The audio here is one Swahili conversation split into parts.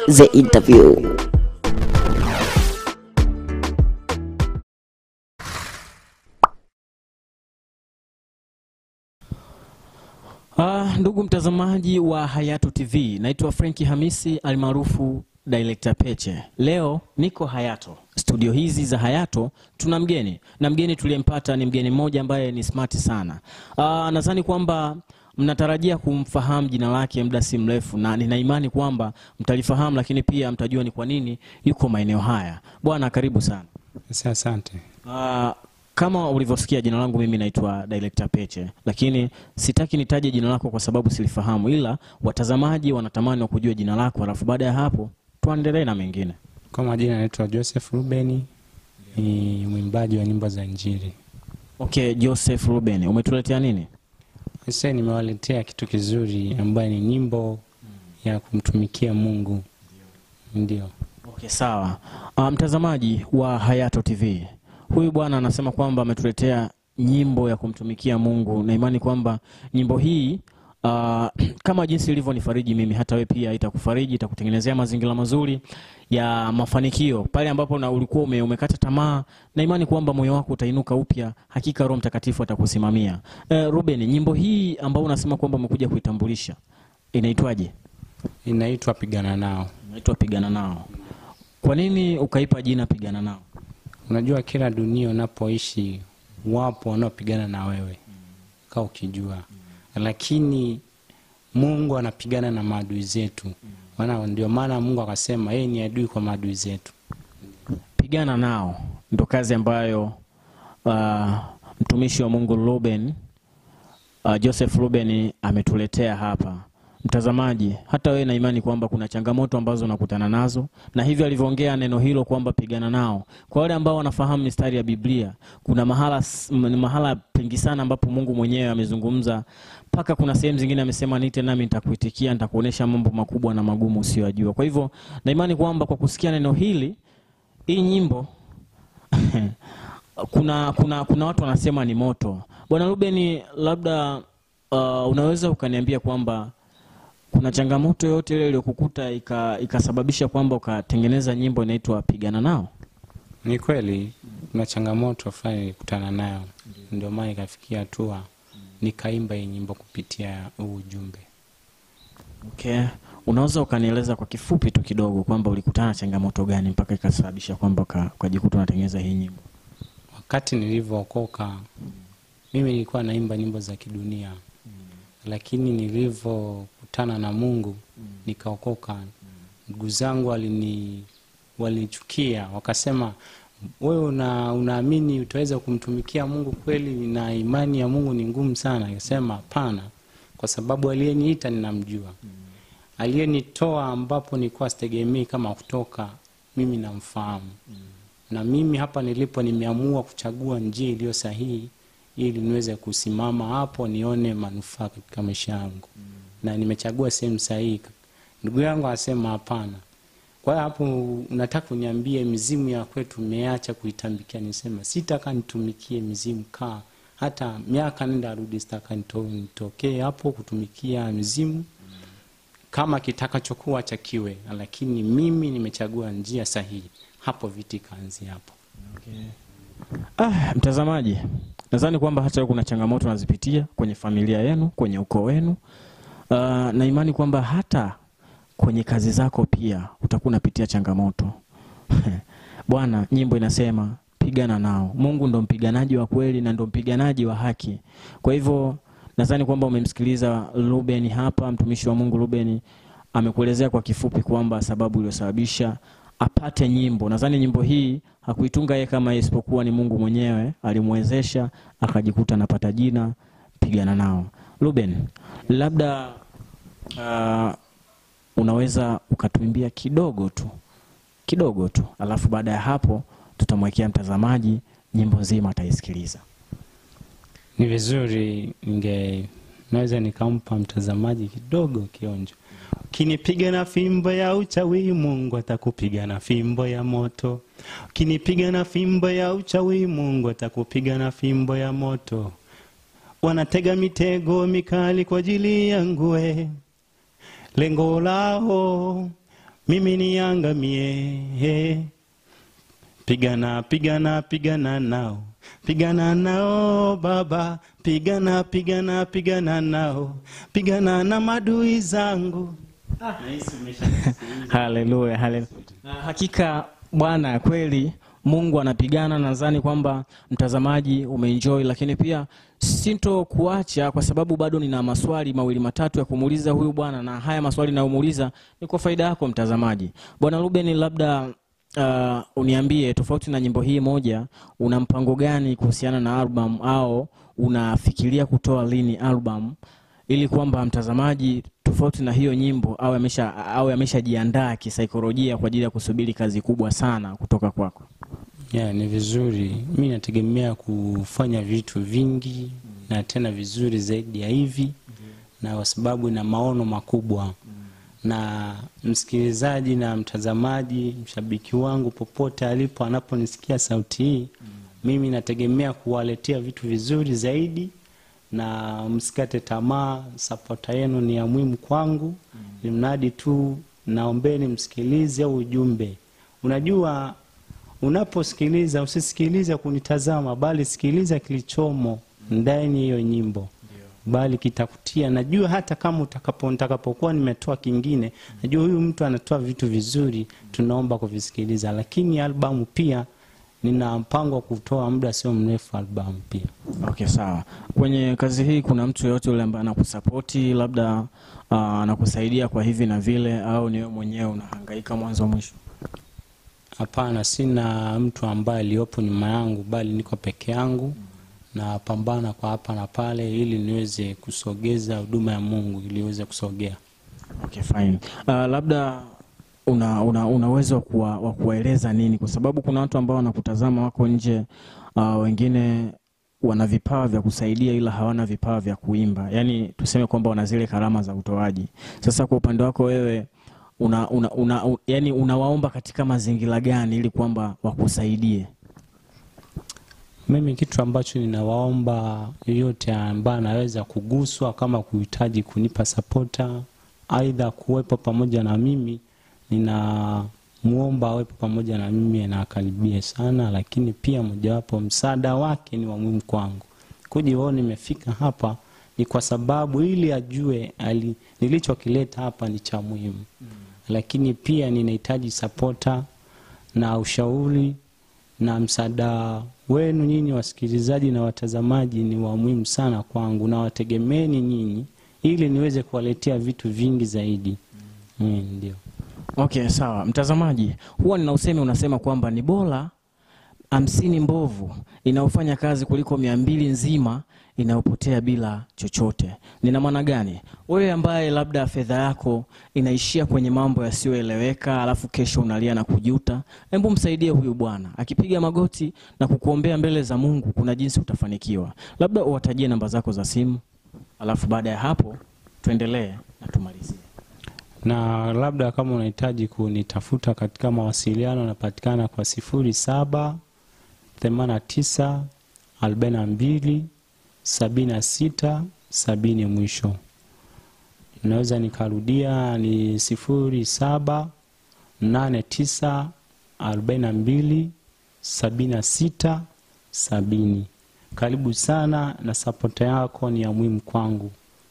The Interview. Ah, ndugu mtazamaji wa Hayato TV, naitwa Frenki Hamisi almaarufu Director Peche. Leo niko Hayato. Studio hizi za Hayato tuna mgeni na mgeni tuliyempata ni mgeni mmoja ambaye ni smart sana. Ah, nadhani kwamba mnatarajia kumfahamu jina lake muda si mrefu, na nina imani kwamba mtalifahamu, lakini pia mtajua ni kwa nini yuko maeneo haya. Bwana, karibu sana. Sa- Asante. Ah, kama ulivyosikia jina langu mimi naitwa Director Peche, lakini sitaki nitaje jina lako kwa sababu silifahamu, ila watazamaji wanatamani wa kujua jina lako, alafu baada ya hapo tuendelee na mengine. Kwa majina naitwa Joseph Rubeni, ni mwimbaji wa nyimbo za Injili. Okay, Joseph Ruben, umetuletea nini? Sasa nimewaletea kitu kizuri ambayo ni nyimbo ya kumtumikia Mungu. Ndio. Okay, sawa. Ah, mtazamaji wa Hayato TV, huyu bwana anasema kwamba ametuletea nyimbo ya kumtumikia Mungu na imani kwamba nyimbo hii ah, kama jinsi ilivyonifariji mimi, hata wewe pia itakufariji, itakutengenezea mazingira mazuri ya mafanikio pale ambapo na ulikuwa ume, umekata tamaa, na imani kwamba moyo wako utainuka upya. Hakika Roho Mtakatifu atakusimamia. Eh, Ruben, nyimbo hii ambayo unasema kwamba umekuja kuitambulisha inaitwaje? Inaitwa Pigana Nao. Inaitwa Pigana Nao. Kwa nini ukaipa jina Pigana Nao? Unajua kila dunia unapoishi wapo wanaopigana na wewe kaa ukijua, lakini Mungu anapigana na maadui zetu. Maana ndio maana Mungu akasema yeye ni adui kwa maadui zetu. Pigana Nao ndo kazi ambayo uh, mtumishi wa Mungu Ruben uh, Joseph Ruben ametuletea hapa. Mtazamaji, hata wewe na imani kwamba kuna changamoto ambazo unakutana nazo, na hivyo alivyoongea neno hilo kwamba pigana nao. Kwa wale ambao wanafahamu mistari ya Biblia, kuna mahala, s- m- mahala pengi sana ambapo Mungu mwenyewe amezungumza, mpaka kuna sehemu zingine amesema, niite nami nitakuitikia, nitakuonesha mambo makubwa na magumu usiyojua. Kwa hivyo na imani kwamba kwa kusikia neno hili, hii nyimbo kuna, kuna, kuna watu wanasema ni moto. Bwana Ruben, labda uh, unaweza ukaniambia kwamba kuna changamoto yoyote ile iliyokukuta ika- ikasababisha kwamba ukatengeneza nyimbo inaitwa Pigana Nao? Ni kweli kuna changamoto fulani nilikutana nayo, ndio maana ikafikia hatua nikaimba hii nyimbo kupitia huu ujumbe. Okay. Unaweza ukanieleza kwa kifupi tu kidogo kwamba ulikutana na changamoto gani mpaka ikasababisha kwamba uka- ukajikuta unatengeneza hii nyimbo? Wakati nilivyookoka mimi nilikuwa naimba nyimbo za kidunia, lakini nilivyokutana na Mungu nikaokoka, ndugu zangu walini walinichukia wakasema, wewe una, unaamini utaweza kumtumikia Mungu kweli na imani ya Mungu ni ngumu sana? Nikasema hapana, kwa sababu aliyeniita ninamjua, aliyenitoa ambapo nilikuwa sitegemei kama kutoka, mimi namfahamu na mimi hapa nilipo nimeamua kuchagua njia iliyo sahihi ili niweze kusimama hapo nione manufaa katika maisha yangu na nimechagua sehemu sahihi ndugu yangu anasema hapana kwa hiyo hapo unataka uniambie mizimu ya kwetu umeacha kuitambikia nisema sitaka nitumikie mizimu kaa hata miaka nenda arudi sitaka nito- nitokee hapo kutumikia mizimu kama kitakachokuwa cha kiwe lakini mimi nimechagua njia sahihi hapo viti kaanzia hapo Ah, mtazamaji, nadhani kwamba hata wewe kuna changamoto unazipitia kwenye familia yenu, kwenye ukoo wenu. Uh, na imani kwamba hata kwenye kazi zako pia utakuwa unapitia changamoto. Bwana, nyimbo inasema pigana nao. Mungu ndo mpiganaji wa kweli na ndo mpiganaji wa haki. Kwa hivyo nadhani kwamba umemsikiliza Ruben hapa, mtumishi wa Mungu Ruben amekuelezea kwa kifupi kwamba sababu iliyosababisha apate nyimbo. Nadhani nyimbo hii hakuitunga yeye kama yeye, isipokuwa ni Mungu mwenyewe alimwezesha akajikuta anapata jina pigana nao. Ruben, labda uh, unaweza ukatuimbia kidogo tu kidogo tu, alafu baada ya hapo tutamwekea mtazamaji nyimbo nzima ataisikiliza. ni vizuri ninge naweza nikampa mtazamaji kidogo kionjo ukinipiga na fimbo ya uchawi mungu atakupiga na fimbo ya moto ukinipiga na fimbo ya uchawi mungu atakupiga na fimbo ya moto wanatega mitego mikali kwa ajili yangu we lengo lao mimi niangamie. Pigana, pigana, pigana nao, pigana nao Baba, pigana, pigana, pigana nao, pigana na madui zangu. Haleluya, haleluya. Na Hakika Bwana kweli Mungu anapigana. Nadhani kwamba mtazamaji umeenjoy, lakini pia sinto kuacha kwa sababu bado nina maswali mawili matatu ya kumuuliza huyu bwana, na haya maswali nayomuuliza ni kwa faida yako mtazamaji. Bwana Ruben, labda uh, uniambie tofauti na nyimbo hii moja, una mpango gani kuhusiana na album au unafikiria kutoa lini album ili kwamba mtazamaji tofauti na hiyo nyimbo au amesha au ameshajiandaa kisaikolojia kwa ajili ya kusubiri kazi kubwa sana kutoka kwako. Yeah, ni vizuri. Mi nategemea kufanya vitu vingi na tena vizuri zaidi ya hivi, na kwa sababu ina maono makubwa na msikilizaji na mtazamaji, mshabiki wangu popote alipo, anaponisikia sauti hii, mimi nategemea kuwaletea vitu vizuri zaidi, na msikate tamaa. Sapota yenu ni ya muhimu kwangu, ni mradi tu naombeni msikilize au ujumbe. Unajua, unaposikiliza usisikilize kunitazama, bali sikiliza kilichomo ndani ya hiyo nyimbo bali kitakutia. Najua hata kama utakapo nitakapokuwa nimetoa kingine, najua huyu mtu anatoa vitu vizuri, tunaomba kuvisikiliza. Lakini albamu pia nina mpango wa kutoa muda sio mrefu albamu pia. Okay, sawa. Kwenye kazi hii kuna mtu yoyote yule ambaye anakusapoti labda uh, anakusaidia kwa hivi na vile, au ni wewe mwenyewe unahangaika mwanzo mwisho? Hapana, sina mtu ambaye aliyopo nyuma yangu, bali niko peke yangu na pambana kwa hapa na pale, ili niweze kusogeza huduma ya Mungu ili iweze kusogea. Okay, fine. Uh, labda una, una, una uwezo wa kuwa- wa kuwaeleza nini, kwa sababu kuna watu ambao wanakutazama wako nje, uh, wengine wana vipawa vya kusaidia ila hawana vipawa vya kuimba, yaani tuseme kwamba wana zile karama za utoaji. Sasa kwa upande wako wewe una, una, una, u- yani unawaomba katika mazingira gani ili kwamba wakusaidie? Mimi kitu ambacho ninawaomba yoyote ambaye anaweza kuguswa kama kuhitaji kunipa sapota, aidha kuwepo pamoja na mimi, ninamuomba awepo pamoja na mimi na akaribie sana, lakini pia mojawapo msaada wake ni wa muhimu kwangu. Kuja wao nimefika hapa ni kwa sababu ili ajue ali, nilichokileta hapa ni cha muhimu lakini pia ninahitaji sapota na ushauri na msaada wenu nyinyi wasikilizaji na watazamaji ni wa muhimu sana kwangu, na wategemeni nyinyi ili niweze kuwaletea vitu vingi zaidi. Mm, ndio. Okay, sawa. Mtazamaji, huwa nina usemi unasema kwamba ni bora hamsini mbovu inayofanya kazi kuliko mia mbili nzima inayopotea bila chochote. Nina maana gani? Wewe ambaye labda fedha yako inaishia kwenye mambo yasiyoeleweka, alafu kesho unalia na kujuta, hebu msaidie huyu bwana. Akipiga magoti na kukuombea mbele za Mungu, kuna jinsi utafanikiwa. Labda uwatajie namba zako za simu, alafu baada ya hapo tuendelee na tumalizie. Na labda kama unahitaji kunitafuta katika mawasiliano, napatikana kwa sifuri saba themanini na tisa arobaini na mbili sabini na sita sabini mwisho. Naweza nikarudia ni sifuri saba nane tisa arobaini na mbili sabini na sita sabini. Karibu sana na sapota yako ni ya muhimu kwangu.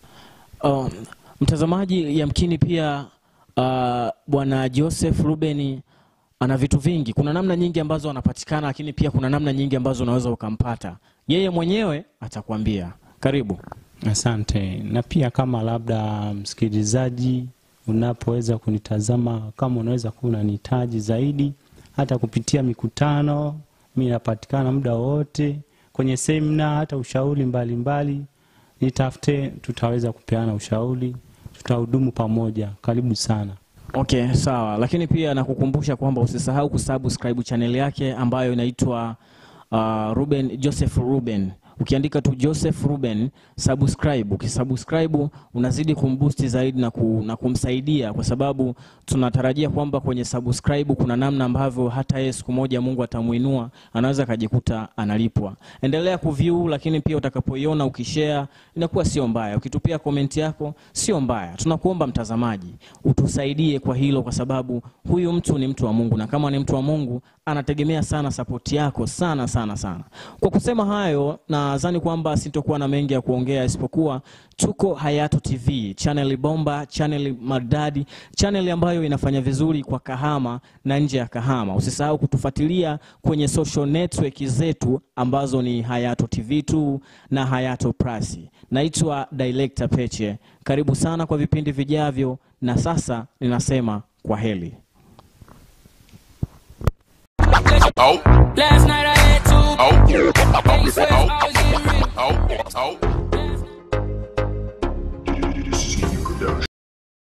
Um, mtazamaji, yamkini pia uh, bwana Joseph Ruben ana vitu vingi. Kuna namna nyingi ambazo anapatikana, lakini pia kuna namna nyingi ambazo unaweza ukampata. Yeye mwenyewe atakwambia. Karibu. Asante. Na pia kama labda msikilizaji, unapoweza kunitazama, kama unaweza kuwa unanihitaji zaidi, hata kupitia mikutano, mi napatikana muda wote kwenye semina, hata ushauri mbalimbali, nitafute, tutaweza kupeana ushauri, tutahudumu pamoja. Karibu sana. Okay, sawa. Lakini pia nakukumbusha kwamba usisahau kusubscribe channel yake ambayo inaitwa uh, Ruben Joseph Ruben. ukiandika tu Joseph Ruben subscribe. Ukisubscribe unazidi kumboost zaidi na, ku, na kumsaidia kwa sababu tunatarajia kwamba kwenye subscribe kuna namna ambavyo hata yeye siku moja Mungu atamuinua, anaweza akajikuta analipwa. Endelea kuview, lakini pia utakapoiona ukishare inakuwa sio mbaya. Ukitupia komenti yako sio mbaya. Tunakuomba mtazamaji, utusaidie kwa hilo, kwa sababu huyu mtu ni mtu wa Mungu, na kama ni mtu wa Mungu anategemea sana sapoti yako sana sana sana. Kwa kusema hayo, nadhani kwamba sitokuwa na mengi ya kuongea isipokuwa tuko Hayato TV, channel bomba, channel maridadi, channel ambayo inafanya vizuri kwa Kahama na nje ya Kahama. Usisahau kutufuatilia kwenye social network zetu ambazo ni Hayato TV 2 na Hayato Plus. Naitwa Director Peche. Karibu sana kwa vipindi vijavyo, na sasa ninasema kwa heri. Oh, Last night I had two. oh, They swear I was in real. oh, oh.